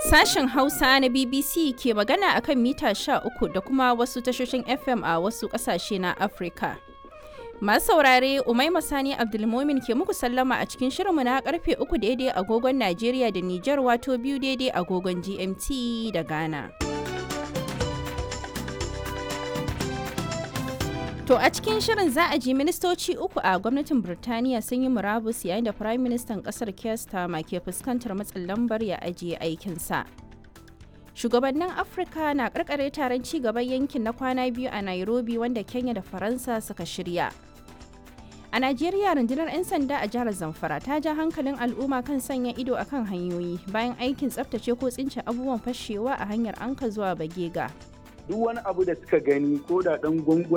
Sashen Hausa na BBC ke magana akan mita 13 da kuma wasu tashoshin FM a wasu ƙasashe na Afirka. Masu saurare Umaima Sani Abdulmomin ke muku sallama a cikin shirinmu na karfe uku daidai agogon Najeriya da Nijar wato biyu daidai agogon GMT da Ghana. To a cikin shirin za a ji ministoci uku a gwamnatin Birtaniya sun yi murabus yayin da Firayim Ministan kasar Keir Starmer ke fuskantar matsin lambar ya ajiye aikinsa. Shugabannin Afirka na karkare taron ci gaban yankin na kwana biyu a Nairobi wanda Kenya da Faransa suka shirya. A Najeriya rundunar 'yan sanda a jihar Zamfara ta ja hankalin al'umma kan sanya ido akan hanyoyi bayan aikin tsaftace ko tsince abubuwan fashewa a hanyar anka zuwa Bagega. duk wani abu da suka gani ko da dan gwangwani